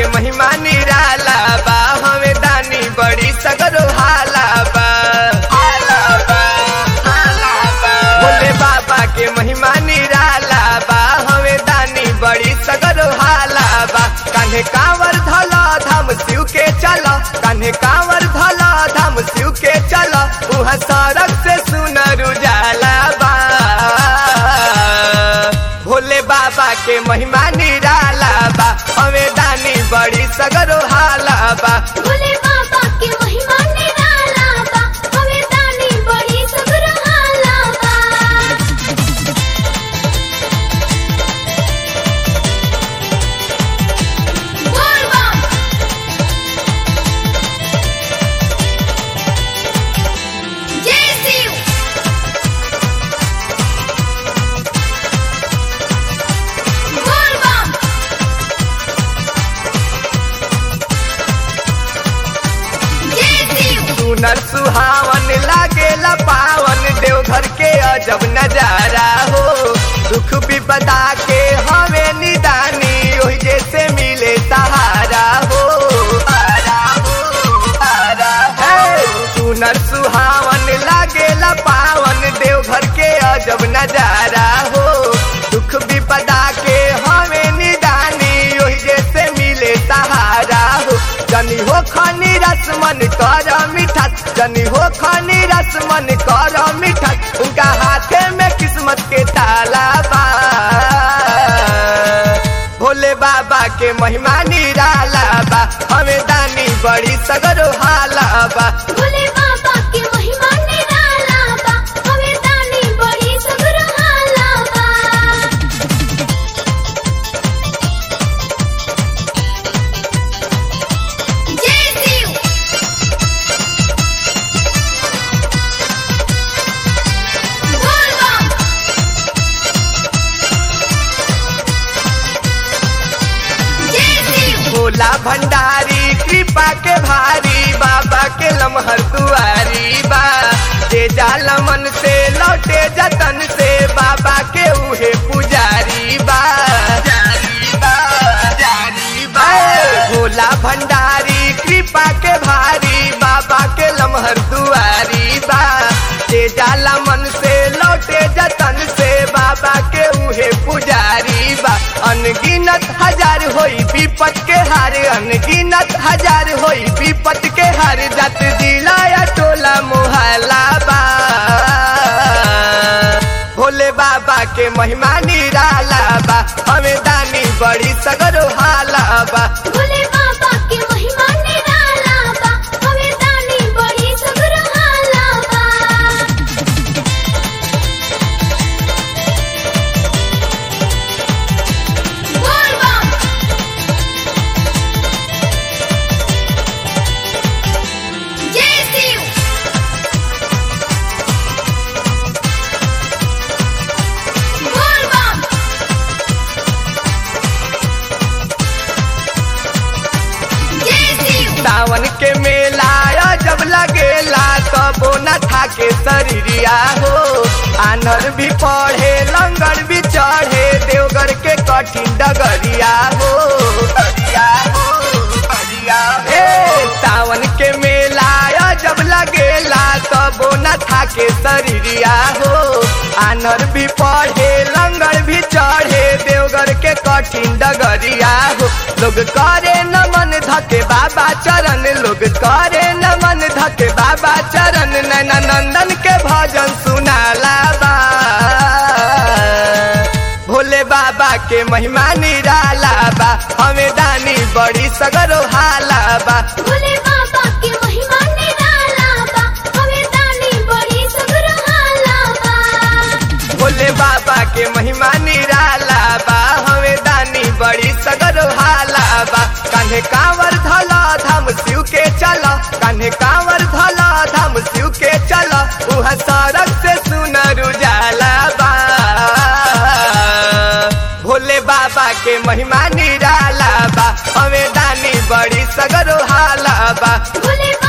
के महिमा निराला बा हमें दानी बड़ी सगरो हाला बा हाला बा, हाला बा। भोले बाबा के महिमा निराला बा हमें दानी बड़ी सगरो हाला बा कान्हे कांवर धला धाम शिव के चला कान्हे कांवर धला धाम शिव के चला उहा सड़क से सुनर उजाला बा भोले बाबा के महिमा निराला बा हमें दानी बड़ी सगरो हाला बा भोले बाबा के महिमा निराला बा हमें दानी बड़ी सगरो हाला बा बोल बम जय शिव बोल बम जय शिव सुनर सुहावन लागेला पावन देवघर के अजब नजारा हो दुख विपदा के हवे निदानी ओही जैसे मिले सहारा हो सहारा हो, सहारा हो। सुनर सुहावन लागेला पावन देवघर के अजब नजारा हो दुख विपदा के हवे निदानी ओही जैसे मिले सहारा हो जनी हो खनी रसमन कर मीठा जनी हो खनी रसमन कर मीठा उनका हाथे में किस्मत के ताला बा भोले बाबा के महिमा निराला बा हमें दानी बड़ी सगरो हाला बा भोले बाबा के महिमा निराला बा हमें दानी बड़ी सगरो हाला बा जय शिव बोल बम जय शिव भोला भंडारी कृपा के भारी बाबा के लमहर दुआरी बा जे जाल मन से लौटे जतन से बाबा के उहे पुजारी बा जारी बा, जारी बा। भोला भंडारी कृपा के भारी बाबा के लमहर दुआरी बा जे जाला मन से लौटे जतन से बाबा के उहे पुजारी बा अनगिनत हजार होई विपत के हार अनगिनत हजार होई विपत के हार जत जिला या टोला मोहल्ला बा भोले बाबा के महिमा निराला बा हमें दानी बड़ी सगरो हाला बा भोले बाबा के महिमा निराला बा हमें दानी बड़ी सगरो हाला बा बोल बम जय शिव बोल बम जय शिव सावन के मेला जब लगेला तबो न था के शरीरिया हो आनर भी पढ़े लंगर भी चढ़े देवगर के कठिन डगरिया हो डगरिया हो, डगरिया हो। ए, सावन के मेला जब लगेला तबो न था के शरीरिया हो आनर भी पढ़े लंगर भी चढ़े देवगर के कठिन डगरिया हो लोग करे नमन धके बाबा चरण लोग करे नमन धके बाबा चरण नैना नंदन के भजन सुनाला बा भोले बाबा के महिमा निराला बा हमें दानी बड़ी सगरो हाला बा भोले बाबा के महिमा निराला बा हमें दानी बड़ी सगरो हाला बा भोले बाबा के महिमा निराला बा हमें दानी बड़ी सगरो हाला बा कान्हे कांवर धला धाम शिव के चला कान्हे कांवर धला धाम शिव के चला उहा सड़क से सुनर उजाला बा भोले बाबा के महिमा निराला बा हमें दानी बड़ी सगरो हाला बा भोले